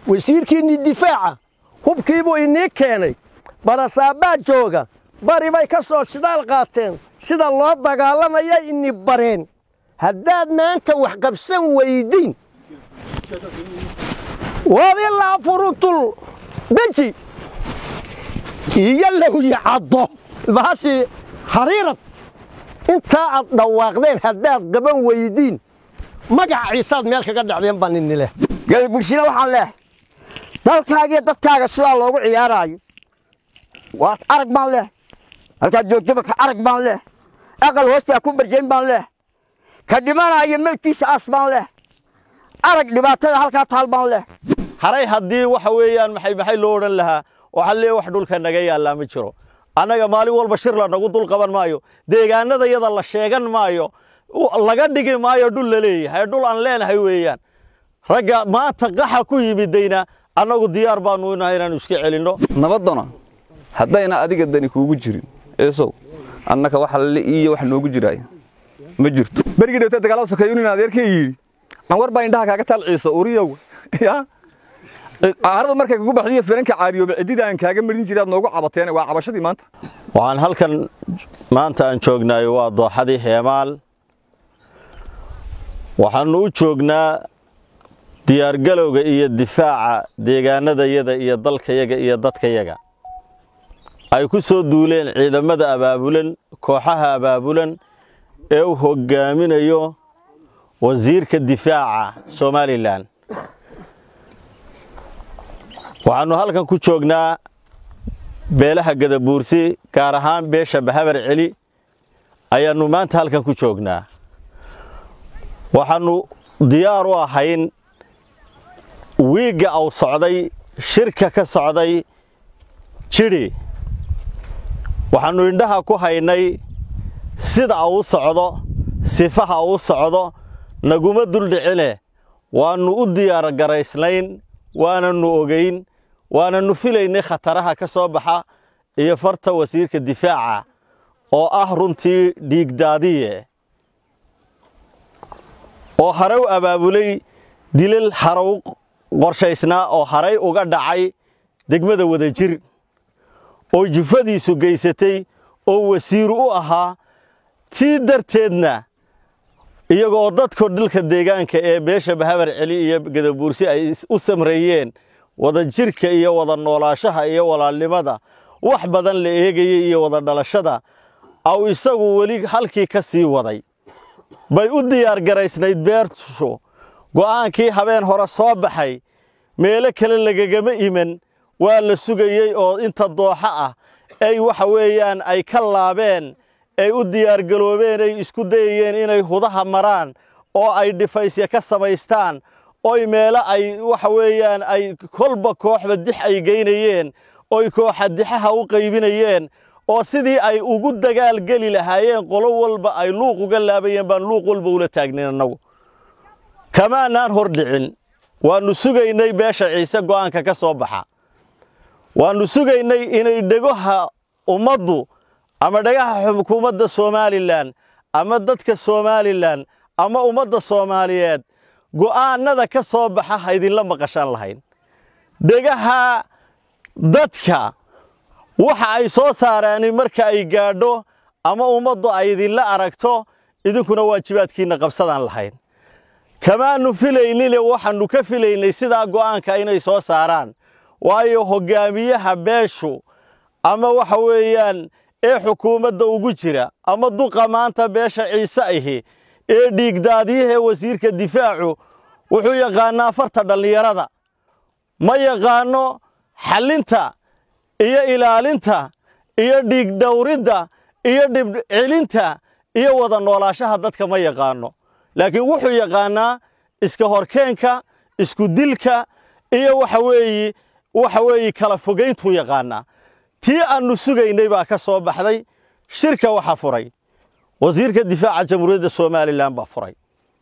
wasiirkiinnii difaaca hubkiibuu inii keenay barasaabaa jooga bari bay ka soo shidaal qaateen sida loo dagaalamaya ini bareen haddaad maanta wax qabsan weydiin wadilaa furutul beji iyo lawyi caddo baashii hariirad intaa aad dhawaaqdeen haddaad qaban weydiin magaca ciisaad meel kaga dhacdeen baa nini leh galbulshina waxaan leeh dalkaagiyo dadkaaga sidaa loogu ciyaaraayo waa arag baan leh halkaad joogtaba ka arag baan leh aqal hoostaa ku barjayn baan leh ka dhimanaayo meydkiisa aas baan leh arag dhibaatada halkaa taal baan leh haray haddii waxa weeyaan maxay maxay loo odhan lahaa waxaa lee wax dhulka naga yaallaa ma jiro annaga maalin walba shir la nagu dul qaban maayo deegaanada yada la sheegan maayo laga dhigi maayo dhul la leeyahay dhul aan leenahay weeyaan ragga maanta qaxa ku yimidayna annagu diyaar baanu inahay inaanu iska celinno nabaddana haddayna adiga dani kuugu jirin eesow annaka waxa le iyo wax noogu jiraaya ma jirto berigii dhawta dagaalada sokeeyo nin adeerkay yidhi anwar baa indhaha kaaga taal ciiso uriyow ya caarada markay kugu baxdiyo firanka caariyooba ciddida aan kaaga marin jiray aad noogu cabateen waa cabashadii maanta waxaan halkan maanta aan joognaay waa dooxadii heemaal waxaannu u joognaa diyaargalowga iyo difaaca deegaanadayada iyo dalkayaga iyo dadkayaga ay ku soo duuleen ciidamada abaabulan kooxaha abaabulan ee u hoggaaminayo wasiirka difaaca somalilan waxaannu halkan ku joognaa beelaha gadabuursi gaar ahaan beesha bahabar celi ayaannu maanta halkan ku joognaa waxaannu diyaar u ahayn wiigga au socday shirka ka socday jidhi waxaannu indhaha ku haynay sida au socdo sifaha u socdo naguma duldhicine waannu u diyaar garaysnayn waanannu ogayn waanannu filaynay khataraha ka soo baxa iyo farta wasiirka difaaca oo ah runtii dhiigdaadiye oo haray u abaabulay dilal harow qorshaysnaa oo haray uga dhacay degmada wadajir oo jufadiisu geysatay oo wasiiru u ahaa tii darteedna iyagoo dadko dalka deegaanka ee beesha bahabar celi iyo gadabuursi ay u samreeyeen wadajirka iyo wada noolaashaha iyo walaalnimada wax badan la eegayay iyo wada dhalashada aw isagu weli halkii ka sii waday bay u diyaar garaysnayd beertushu go'aankii habeen hore soo baxay meelo kale lagagama iman waa la sugayey oo inta dooxa ah ay waxa weeyaan ay ka laabeen ay u diyaargaloobeen ay isku dayayeen inay hudaha maraan oo ay dhifaysya ka samaystaan oy meelo ay waxa weeyaan ay kolba kooxba dix ay geynayeen oy kooxa dixaha u qaybinayeen oo sidii ay ugu dagaal geli lahaayeen qolo walba ay luuq uga laabayeen baan luuq walba ula taagnin annagu kamaanaan hor dhicin waannu sugaynay beesha ciise go'aanka ka soo baxa waannu sugaynay inay dhegaha ummaddu ama dhagaha xukuumadda somalilan ama dadka somalilan ama ummadda soomaaliyeed go'aannada ka soo baxa ha idinla maqashaan lahayn dhegaha dadka waxa ay soo saaraani marka ay gaadho ama ummaddu ay idinla aragto idinkuna waajibaadkiinna qabsadaan lahayn kamaannu filaynine waxaannu ka filaynay sidaa go'aanka inay soo saaraan waayo hoggaamiyaha beeshu ama waxa weeyaan ee xukuumadda ugu jira ama duqa maanta beesha ciise ahi ee dhiigdaadiyahee wasiirka difaacu wuxuu yaqaannaa farta dhallinyarada ma yaqaanno xallinta iyo ilaalinta iyo dhiigdhawridda iyo dhibcelinta iyo wada noolaashaha dadka ma yaqaanno laakiin wuxuu yaqaannaa iska horkeenka isku dilka iyo waxa weeyi waxa weeye kala fogayntuu yaqaannaa tii aannu sugaynay baa ka soo baxday shirka waxaa furay wasiirka difaaca jamhuuriyadda somalilan baa furay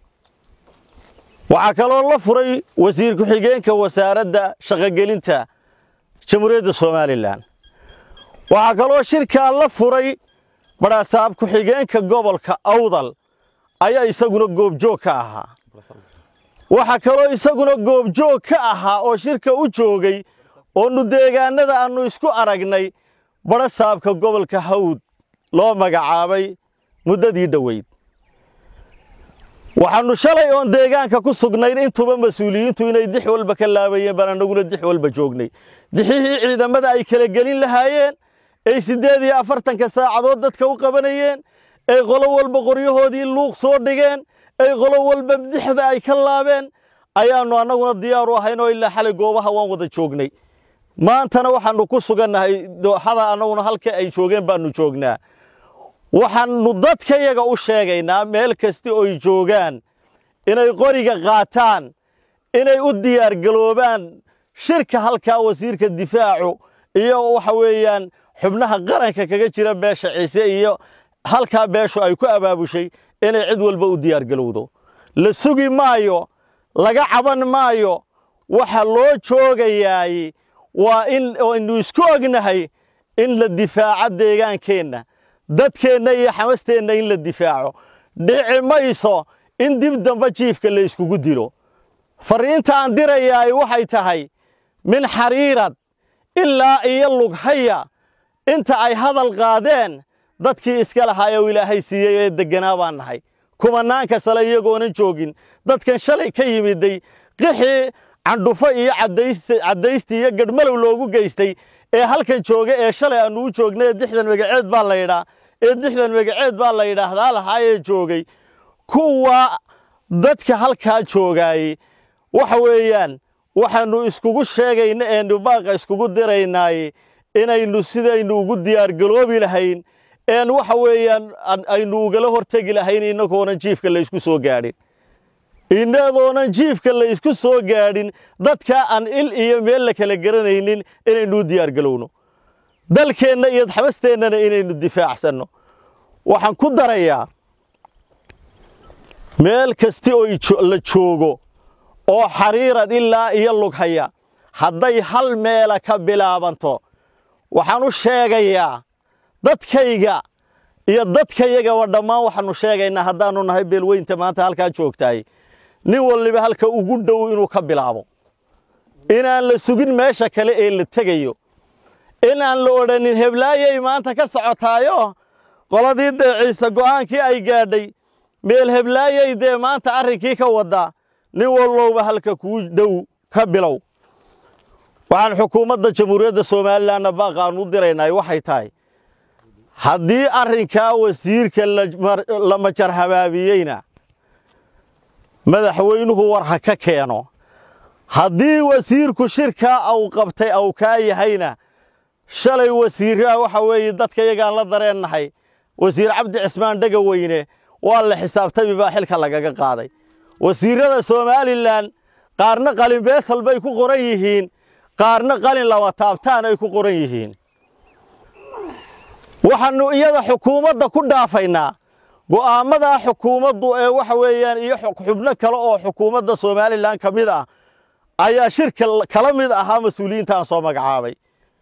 waxaa kaloo la furay wasiir ku-xigeenka wasaaradda shaqogelinta jamhuuriyadda somalilan waxaa kaloo shirkaa la furay badhaasaab ku-xigeenka gobolka awdal ayaa isaguna goobjoog ka ahaa waxaa kaloo isaguna goobjoog ka ahaa oo shirka u joogay oonu deegaannada aannu isku aragnay badho saabka gobolka hawd loo magacaabay muddadii dhoweyd waxaannu shalay oon deegaanka ku sugnayn intuba mas-uuliyiintu inay dix walba ka laabayeen baan annaguna dix walba joognay dixihii ciidamada ay kala gelin lahaayeen ay siddeed iyo afartanka saacadood dadka u qabanayeen ay qolo walba qoryahoodii luuq soo dhigeen ay qolo walba dixda ay ka laabeen ayaannu annaguna diyaar u ahayn oo ilaa xalay goobaha waan wada joognay maantana waxaannu ku sugannahay dooxada annaguna halka ay joogeen baannu joognaa waxaannu dadkayaga u sheegaynaa meel kasta oy joogaan inay qoriga qaataan inay u diyaargaloobaan shirka halkaa wasiirka difaacu iyo waxa weeyaan xubnaha qaranka kaga jira beesha ciise iyo halkaa beeshu ay ku abaabushay inay cid walba u diyaargalowdo la sugi maayo laga caban maayo waxa loo joogayaay waa in aynu isku ognahay in la difaaco deegaankeenna dadkeenna iyo xamasteenna in la difaaco dhici mayso in dib damba jiifka la yskugu dilo farriinta aan dirayaay waxay tahay min xariirad ilaa iyo lughaya inta ay hadal qaadeen dadkii iska lahaa ee ilaahay siiyey ee degganaa baan nahay kumanaanka sale iyagoonan joogin dadkan shalay ka yimiday qixii candhufo iyo caddaysti iyo gadhmalow loogu geystay ee halkan jooga ee shalay aannu u joognay ee dixdan magaceed baa la yidhaa ee dixdan magaceed baa la yidhaahdaa lahaayee joogay kuwa dadka halkaa joogaayey waxa weeyaan waxaannu iskugu sheegayna eenu baaqa iskugu diraynaay inaynu sidaynu ugu diyaargaloobi lahayn een waxa weeyaan aynu ugala hortegi lahayn innagoonan jiifka la ysku soo gaadhin innagoonan jiifka la ysku soo gaadhin dadka aan il iyo meel la kala garanaynin inaynu u diyaargalowno dalkeenna iyo xabasteennana inaynu difaacsanno waxaan ku darayaa meel kasti oo la joogo oo xariirad ilaa iyo lughaya hadday hal meela ka bilaabanto waxaan u sheegayaa dadkayga iyo dadkayagaba dhammaan waxaannu sheegaynaa haddaannu nahay beelweynta maanta halkaa joogtaay nin walliba halka ugu dhow inuu ka bilaabo inaan la sugin meesha kale ee la tegayo inaan la odhanin heblaayay maanta ka socotaayo qoladii dee ciise go'aankii ay gaadhay meel heblaayay dee maanta arrinkii ka waddaa nin wallowba halka kuu dhow ka bilow waxaan xukuumadda jamhuuriyadda somalilanna baaqaan u diraynay waxay tahay haddii arrinkaa wasiirka la majar habaabiyeyna madaxweynuhu war ha ka keeno haddii wasiirku shirkaa au qabtay au kaa yahayna shalay wasiirraa waxa weeye dadka yagaan la dareennahay wasiir cabdi cismaan dhegaweyne waa la xisaabtami baa xilka lagaga qaaday wasiirrada somalilan qaarna qalin beesal bay ku qoran yihiin qaarna qalin laba taabtaan ay ku qoran yihiin waxaannu iyada xukuumadda ku dhaafaynaa go'aammadaa xukuumaddu ee waxa weeyaan iyo xubno kale oo xukuumadda somalilan ka mid ah ayaa shirka kala mid ahaa mas-uuliyiinta aan soo magacaabay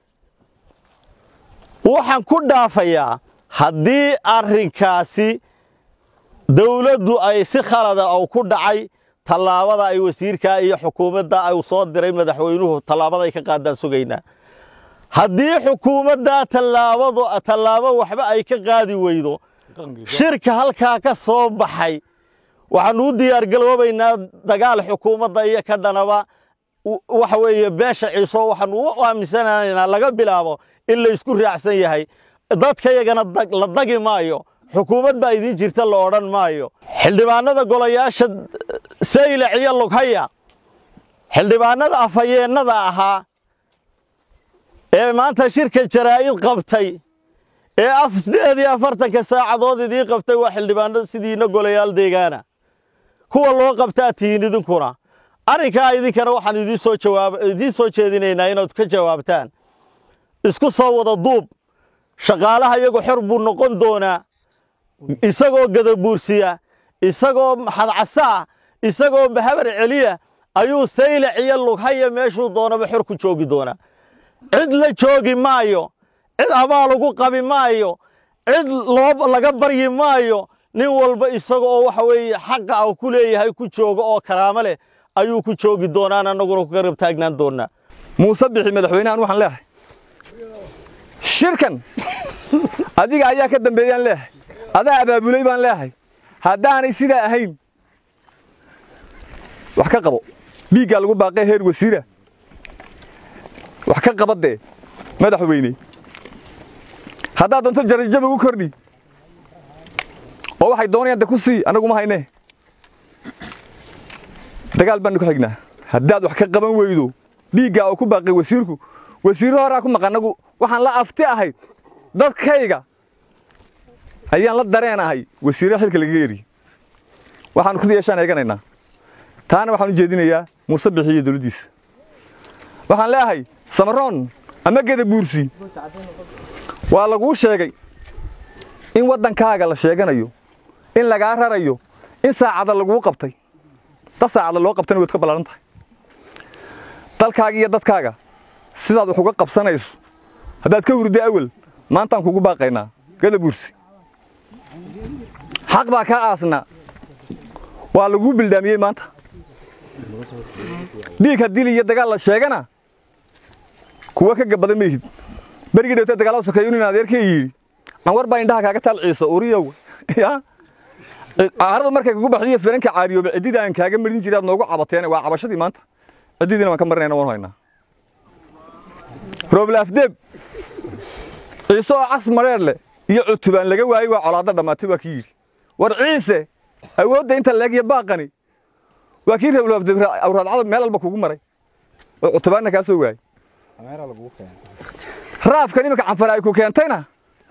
waxaan ku dhaafayaa haddii arrinkaasi dawladdu ay si khalada ou ku dhacay tallaabada ay wasiirkaa iyo xukuumadda ay soo diray madaxweynuhu tallaabaday ka qaadaan sugaynaa haddii xukuumaddaa tallaabadu tallaabo waxba ay ka qaadi weydo shirka halkaa ka soo baxay waxaannu u diyaargaloobaynaa dagaal xukuumadda iyo ka dhanaba waxa weeye beesha ciiso waxaannu u aaminsanaynaa laga bilaabo in la ysku raacsan yahay dadkayagana la dagi maayo xukuumad baa idiin jirta la odhan maayo xildhibaannada golayaasha saylac iyo lughaya xildhibaannada afhayeennada ahaa ee maanta shirka jaraa'id qabtay ee af siddeed iyo afartanka saacadood idiin qabtay waa xildhibaanno sidiina golayaal deegaana kuwa loo qabtaa tihiin idinkuna arrinkaa idinkana waxaan idiin soo jawaab idiin soo jeedinaynaa inaad ka jawaabtaan isku soo wada duub shaqaalaha iyagu xor buu noqon doonaa isagoo gadabuursiya isagoo xadcasaa isagoo bahabar celiya ayuu saylac iyo lughaya meeshuu doonaba xor ku joogi doonaa cid la joogi maayo cid abaal ugu qabi maayo cid loo laga baryi maayo nin walba isaga oo waxa weeye xaqa uu ku leeyahay ku joogo oo karaamo leh ayuu ku joogi doonaan annaguna ku garab taagnaan doonnaa muuse bixi madaxweynahan waxaan leehay shirkan adiga ayaa ka dambeeyaan leehay adaa abaabulay baan leehay haddaanay sidaa ahayn wax ka qabo dhiiggaa lagu baaqay heer wasiira wax ka qaba dee madaxweyne haddaad doonto jarajaba ugu kordhi oo waxay doonayaan de ku sii annaguma haynee dagaal baanu ku xignaa haddaad wax ka qaban weydo dhiiggaa uu ku baaqay wasiirku wasiirro horaa ku maqan anagu waxaan la afti ahayd dadkayga ayaan la dareen ahay wasiirra xilka lagaga yeri waxaanu ku yeeshaan eeganaynaa taana waxaan u jeedinayaa muuse bixi iyo dowladdiisa waxaan leeyahay samaroon ama geda buursi waa laguu sheegay in waddankaaga la sheeganayo in lagaa rarayo in saacada laguu qabtay dad saacada loo qabtayna waad ka ballaaran tahay dalkaaga iyo dadkaaga sidaad wax uga qabsanayso haddaad ka hurday awel maantaan kugu baaqaynaa geda buursi xaq baa kaa aasnaa waa laguu bildaamiyey maanta dhiig haddili iyo dagaal la sheegana kuwa ka gabada mayhid berigii dhawtee dagaal sokeeyo nin adeerkay yidhi anwar baa indhaha kaaga taal ciiso uriyow ya caaradu markay kugu baxdiyo firanka caariyooba ciddida aan kaaga marin jiray aad noogu cabateen waa cabashadii maanta ciddidiina waan ka marinayna waan haynaa rooblaafdeeb ciise oo cas mareer leh iyo cutubaan laga waayey waa colaadda dhammaatay waa kii yidhi war ciise awoodda inta leeg iyo baaqani waa kii rooblaafdeeb awraadcada meel walba kugu maray oo cutubaanna kaa soo waayey raafkan iminka canfar ay ku keentayna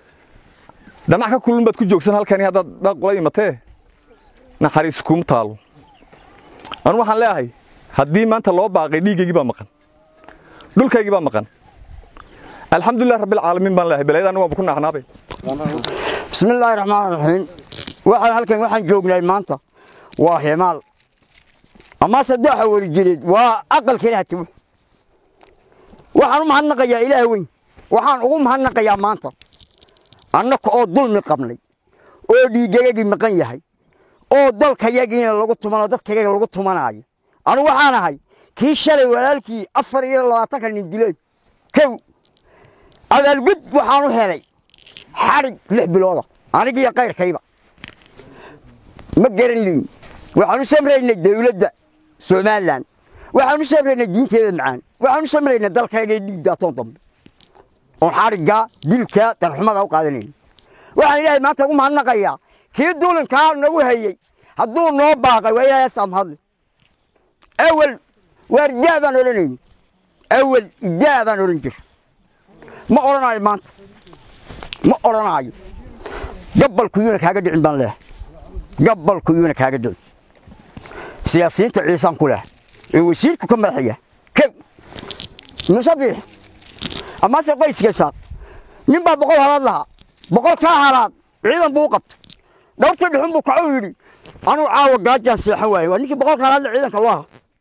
dhamac ka kulun baad ku joogsan halkani haddaad baaqula imatee naxariis kuma taalo anu waxaan leeyahay haddii maanta loo baaqay dhiiggaygii baa maqan dhulkaygii baa maqan alxamdulilah rabbilcaalamiin baan leeyahay belayadana waanba ku naaxnaabay بسم الله الرحمن الرحيم waxaan halkan waxaan joognay maanta waa himaal ama saddexa wari jireed waa aqalka ilaah tibu waxaan u mahadnaqayaa ilaah weyn waxaan ugu mahadnaqayaa maanta annaka oo dulmi qabnay oo dhiiggayagii maqan yahay oo dalkayagiina lagu tumano dadkayaga lagu tumanaayo anu waxaan ahay kii shalay walaalkii afar iyo labaatanka nin dileen kow abaalgud waxaan u helay xadhig lix bilooda anigiiyo kayrkayba ma garan liin waxaan u samraynay dawladda somalilan waxaan u samraynay diinteeda macaan waxaan u samraynay dalkayga dhiig daatoon dambe oon xadhiggaa dilkaa darxumada u qaadanayna waxaan ilaahay maanta ugu mahadnaqayaa kii duulinkaa nagu hayey hadduu noo baaqay waa ilaahay samhadle awel waar idaa baan odhanayni awel idaa baan odhan jir ma odhanaayo maanta ma odhanaayo gabalkuyuuna kaaga dhicin baan leehay gabalkuyuuna kaaga dhicin siyaasiyiinta ciisaan ku leh ee wasiirku ka madaxaya kow musabiix amase qoyskaysaad nin baa boqol halaad lahaa boqol kaa halaad ciidan buu u qabtay dhowrtii dhuxun buu kacuu yidhi anuu caawa gaajaan seexan waaye waa ninkii boqolka halaadle ciidanka loo aha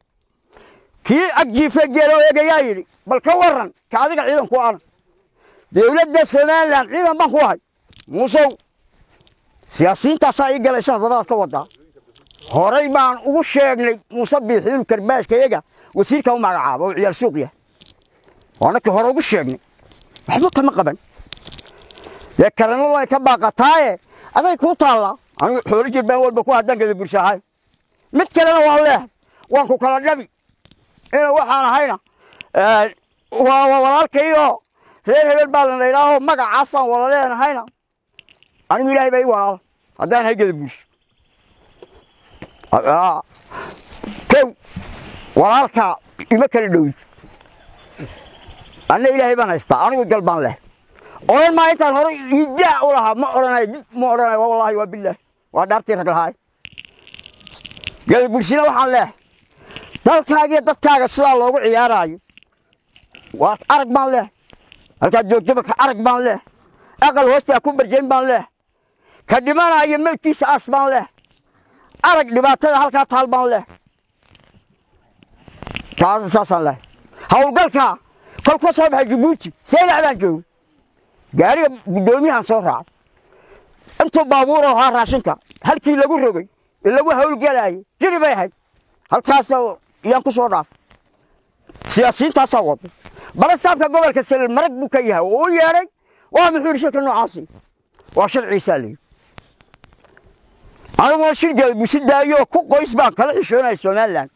kii agjiife geeloo eegayaa yidhi bal ka warran ka adiga ciidan ku ana dawladda somalilan ciidan baan ku ahay muusow siyaasiyiintaasaa ii galaysa dabadaad ka wadaa horay baan ugu sheegnay muuse biixi inuu karbaashkayaga wasiirka u magacaabo oo ciyaal suuq yahay waanakii hore ugu sheegnay waxba kama qaban dee karanadu ay ka baaqataaye aday kuu taallaa anigu xoolo jir baan walba ku haddankada bulshaahay mid kalena waan leehay waan ku kala dhabi ina waxaan ahayna waa walaalkayoo reer hebel baa la dhaydhaahoo magacaasaan wala leenahayna anigu ilaahay baa ii walaala haddaan haygada buush kow walaalkaa ima kala dhowid anna ilaahay baan haystaa anigu gal baan leh odhan maa intaan hore idaa u lahaa ma odhanayo dib ma odhanayo wallaahi waa bilaahi waa dhaartii rag lahaay gada bulshina waxaan leehay dalkaagiyo dadkaaga sidaa loogu ciyaaraayo waa arag baan leehay halkaad joogtaba ka arag baan leehay aqal hoostaa ku barjayn baan leehay ka dhimanaayo meydkiisa aas baan leehay arag dhibaatada halkaa taal baan leehay taas saasaan leehay howlgalkaa kol ka soo baxay jabuuti seedac baan joogay gaariga guddoomiyahan soo raacay intuu baabuuroo ahaa raashinka halkii lagu rogay ee lagu howlgelaayey jiri bay ahayd halkaasoo iyaan ku soo dhaafay siyaasiyiintaasaa wada barasaabka gobolka salel marag buu ka yahay oo u yeedhay waa muxuu yidhi shirka noocaasi waa sharciisaa leeyi anigoo shirgeeda busi daayo ku qoys baan kala xishoonaya somalilan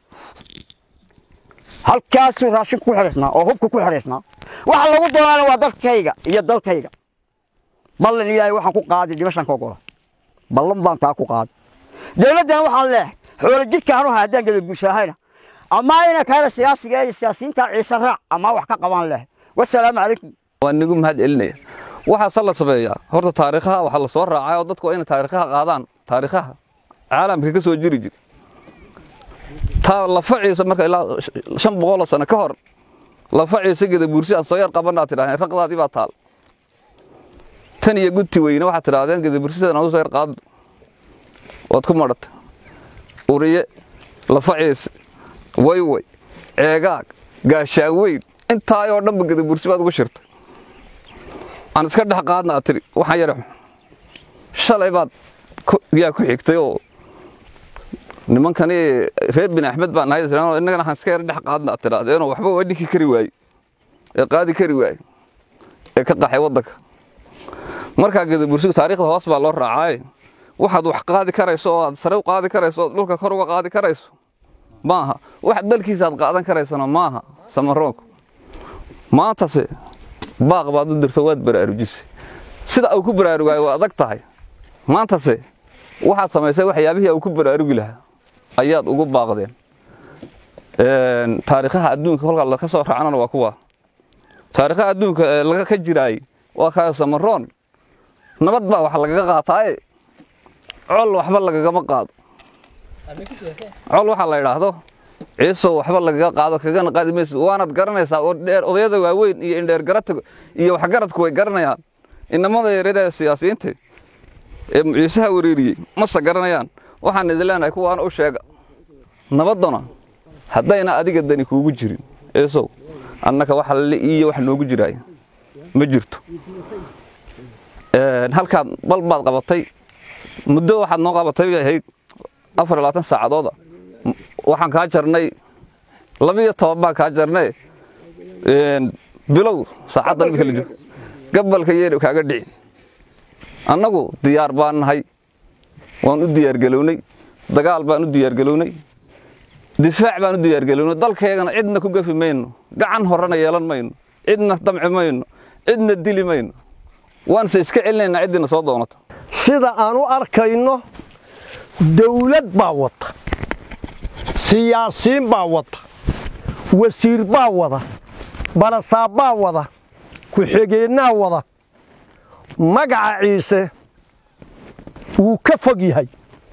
halkaasuu raashinku ku xidhaysnaa oo hubka ku xidhaysnaa waxa lagu doonaana waa dalkayga iyo dalkayga ballan ilaahay waxaan ku qaaday dhimashan ka ogola ballan baan taa ku qaaday dowladdana waxaan leehay xoolo jidhka hanuha haddaan gada bulshahayna ama ina kaala siyaasiga ee siyaasiyiinta ciise raac ama wax ka qabaan lehay wasalaamu calaykum waan nigu mahad celinaya waxaase la sameeyaa horta taariikhaha waxaa la soo raacay oo dadku waa inay taariikhaha qaadaan taariikhaha caalamka ka soo jiri jira taa lafaciisa marka ilaa shan boqoloo sano ka hor lafaciisa geda buursi aan soo yar qabanaa tidhahdeen raqdaadii baa taal tan iyo gudti weyne waxaad tidhahdeen geda bursidan aan u soo yar qaadno waad ku madhatay uriye lafaciisa wayway ceegaag gaashaaweyn intaa oo dhanba geda bursi baad ugu shirtay aan iska dhex qaadna aad tiri waxaan yara xun shalay baad yaa ku xigtay oo nimankani reer bin axmed baan nahay innagana waxaan iska yara dhex qaadna aad tidhaahdeenoo waxba waa dhinki kari waaye ee qaadi kari waaye ee ka qaxay waddanka markaa geda bursigu taariikhda hoos baa loo raacaaye waxaad wax qaadi karayso oo aad sare u qaadi karayso ood dhulka kor uga qaadi karayso maaha wax dalkiisa aad qaadan karaysana maaha samaroonku maantase baaq baad u dirto waad baraarujisay sida uu ku baraarugaayo waa adag tahay maantase waxaad samaysay waxyaabihii uu ku baraarugi lahaa ayaad ugu baaqdeen taariikhaha adduunka kolka laka soo raacnana waa kuwa taariikhaha adduunka ee laga ka jiraayey waa kaayo samaroon nabad baa wax lagaga qaataaye col waxba lagagama qaado col waxaa la idhaahdo ciisow waxba lagaga qaado kagana qaadi mayso waanaad garanaysaa oo dheer odayada waaweyn iyo indheer garata iyo waxgaradku way garanayaan inamada yaryar ee siyaasiyiinta ee ciisaha wareeriyey mase garanayaan waxaan idin leenahay kuwaana u sheega nabaddana haddayna adiga dani kuugu jirin ciisow annaka waxa lale iyo wax noogu jiraaya ma jirto halkaad bal baad qabatay muddo waxaad noo qabatay bay ahayd afar iyo labaatan saacadooda waxaan kaa jarnay labiyo toban baan kaa jarnay bilow saacaddan imika la joogo gabalka yeedh kaaga dhicin annagu diyaar baan nahay waan u diyaargelownay dagaal baan u diyaargelownay difaac baan u diyaargelownay dalkaygana cidna ku gafi mayno gacan horena yeelan mayno cidna damci mayno cidna dili mayno waanse iska celinaynaa ciddiina soo doonata sida aan u arkayno dawlad baa wata siyaasiin baa wata wasiir baa wada barasaab baa wada ku-xigeennaa wada magaca ciise wuu ka fog yahay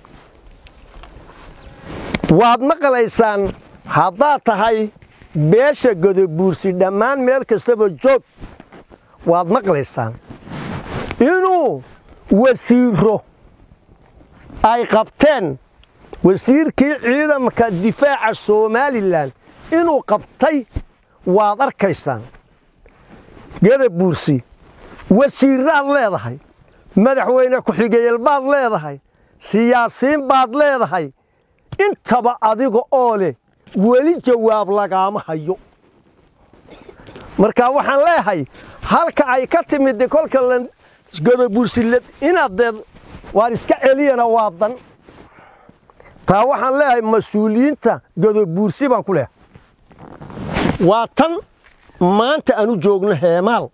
waad maqlaysaan haddaad tahay beesha godobuursi dhammaan meel kastaba joog waad maqlaysaan inuu wasiiro ay qabteen wasiirkii ciidamka difaaca somalilan inuu qabtay waad arkaysaan gadabuursi wasiiraad leedahay madaxweyne ku-xigeyal baad leedahay siyaasiin baad leedahay intaba adiga oo leh weli jawaab lagaama hayo marka waxaan leeyahay halka ay ka timid kolka gadabuursilad inaad deed waar iska celiyana waa dan taa waxaan leeyahay mas-uuliyiinta gadabuursi baan ku leehay waa tan maanta aan u joogno heemaal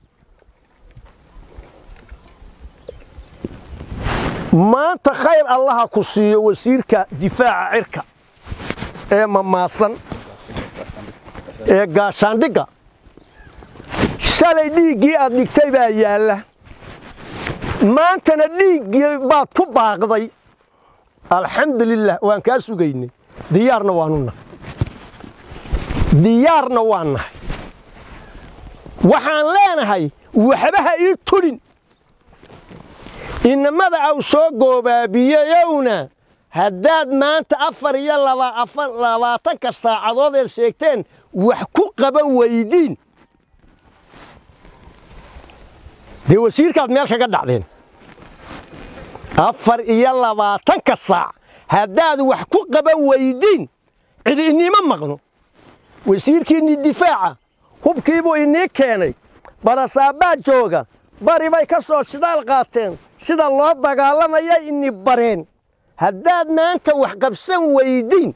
maanta khayr allaha ku siiyo wasiirka difaaca cirka ee mamaasan ee gaashaandhigga shalay dhiiggii aad dhigtay baa yaalla maantana dhiiggii baad ku baaqday alxamdulilah waan kaa sugaynay diyaarna waanu nahay diyaarna waan nahay waxaan leenahay waxbaha ii tudhin inamada aw soo goobaabiyeyowna haddaad maanta afar iyo labaatanka saacadood eed sheegteen wax ku qaban weydiin dee wasiirkaad meel kaga dhacdeen afar iyo labaatanka saac haddaad wax ku qaban weydiin cidi iniima maqno wasiirkiinnii difaaca hubkiibuu inii keenay barasaabbaa jooga bari bay ka soo shidaal qaateen sida loo dagaalamaya ini bareen haddaad maanta wax qabsan weydiin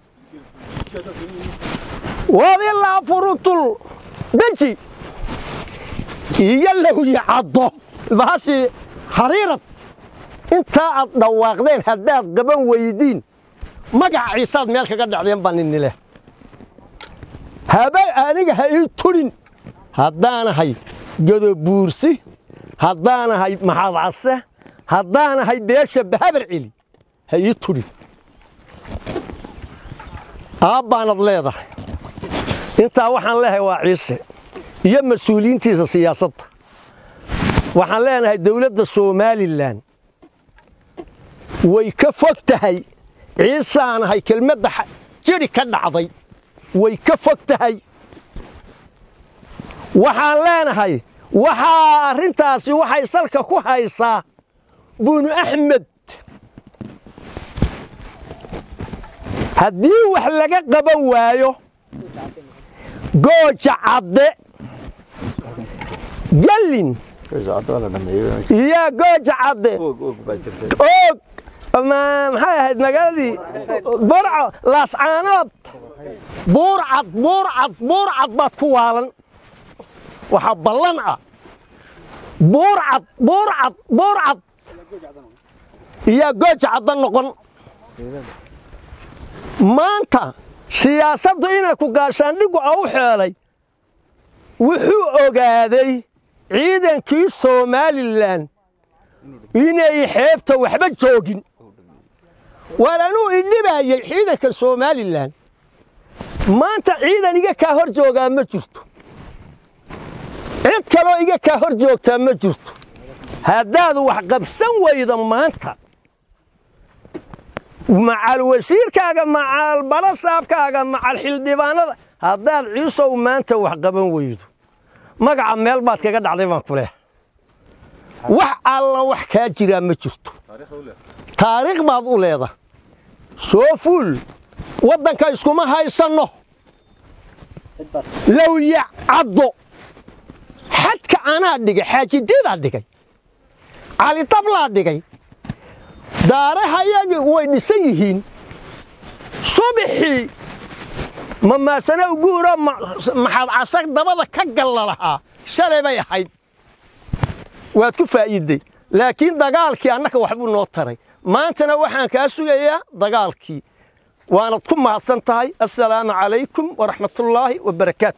waad ilaa furutul beji iyo lawyi caddo bahashii hariirad intaa aad dhawaaqdeen haddaad qaban weydiin magaca ciisaad meel kaga dhacdeen baan ini leh haba aniga ha ii tudhin haddaanahay godobuursi haddaanahay maxadcase haddaanahay beesha bahabar celi ha ii tudhin aabbaanad leedahay intaa waxaan leehay waa ciise iyo mas-uuliyiintiisa siyaasadda waxaan leenahay dawladda somalilan way ka fog tahay ciisaanahay kelmadda jidhi ka dhacday way ka fog tahay waxaan leenahay waxaa arrintaasi waxay salka ku haysaa bunu axmed haddii wax laga qaban waayo gooja cadde gallin iyo gooja cadde oog maxay ahayd magaaladii burco laascaanood buurcad buurcad buurcad baad ku waalan waxaa ballan ah buurcad buurcad buurcad iyo gooja cadda noqon maanta siyaasaddu inay ku gaashaandhigu oo u xeelay wuxuu ogaaday ciidankii somalilan inay xeebta waxba joogin waan anuu idhibaayay ciidanka somalilan maanta ciidan iga kaa hor joogaa ma jirto cid kaloo iga kaa hor joogtaa ma jirto haddaad wax qabsan weydo maanta macal wasiirkaaga macal balasaabkaaga macal xildhibaanada haddaad ciisow maanta wax qaban weydo magaca meel baad kaga dhacday baan ku leh wax alla wax kaa jiraa ma jirto taariikh baad u leedahay soo fuul waddanka iskuma haysanno lawya caddo xadka anaa dhigay xaajideedaa dhigay calidablaa dhigay daarahayagii way dhisan yihiin subaxii mamaasana uguuro maxaad casag dabada ka galla lahaa shalay bay ahayd waad ku faa'iidday laakiin dagaalkii annaka waxbuu noo taray maantana waxaan kaa sugayaa dagaalkii waanad ku mahadsan tahay assalaamu calaykum waraxmatullaahi wabarakaatu